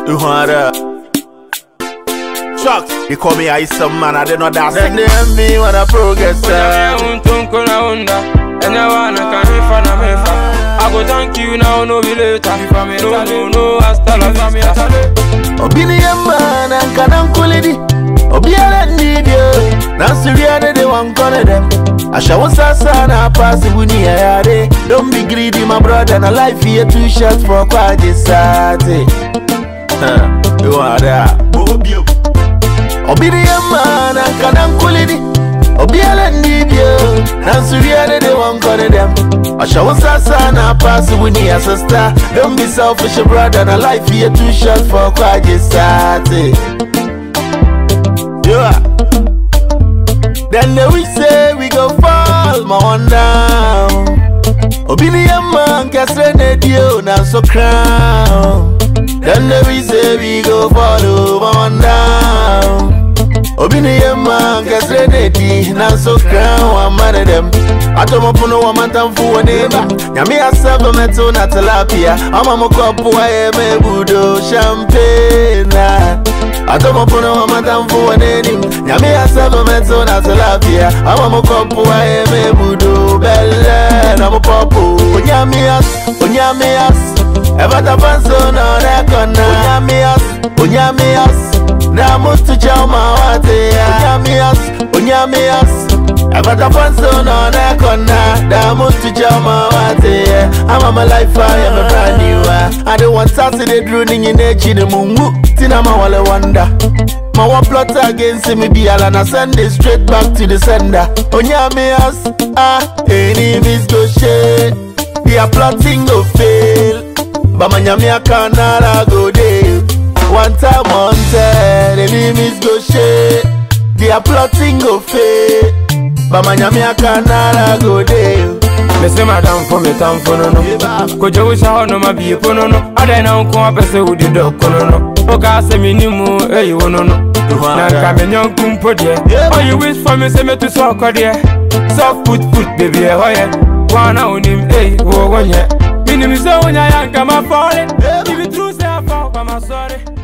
You heard that? Chucks, they call me I some man, I did not that. Then they help me when I progress. Onyame uh. untunku na unda Enya wana kanifa na mefa I go thank you now, no be later No, no, no, hasta la vista Obini yamma na nkana nkulidi Obiara need you Na siriya de wan kone dem Asha won sasa na pass wuni ya yare Don't be greedy my brother na life here too short for kwaje sate Huh, you are there Obini yamma na nkana nkulidi Obiara need you Na siriya de wan kone dem Asha won sasa na pass wuni ya sister Don't be selfish brother na life here too short for kwaje sate Yeah. Then they we say we go fall, my one down. Obini man kesre ne dio na so crown. Then they we say we go fall, oh, my one down. Obini man kesre ne di na so crown. One man of them. Atomo puno wa mantamfu wa neba Nyami asaba meto na tilapia Ama mokopu wa eme budo champagne Atomo puno wa mantamfu wa neni Nyami asaba meto na tilapia Ama mokopu wa eme budo belle na mopopu Onyami as, onyami as Evata fanso na rekona Onyami as, onyami as Na mutu chama wate Onyami as, onyami as Evata fanso na rekona Da mutu chama wate I'm my life I am a brand new uh. I don't want Saturday drew ninyi nechi ni mungu Tina ma wale wonder My one plot against me be all and I send it straight back to the sender Onyami as, ah, enemies go shade They are plotting go fail But my nyami a canara go dey One time on ten, enemies go shade They are plotting go fail But my nyami a canara go dey Mese madamfo metamfo no no Kojo wusha hɔ no ma bie pono no Adɛn na nko apɛ sɛ wodi dɔkono no Woka sɛ menimu ɛyi wo no no Na nka me nyɔnko mpo deɛ All you wish for me sɛ metu so ɔkɔ deɛ Soft put put baby ɛhɔ yɛ Wana onim ɛyi wo wo nyɛ Minim sɛ wonya yɛ anka ma fɔre If it true say I fall, I'm sorry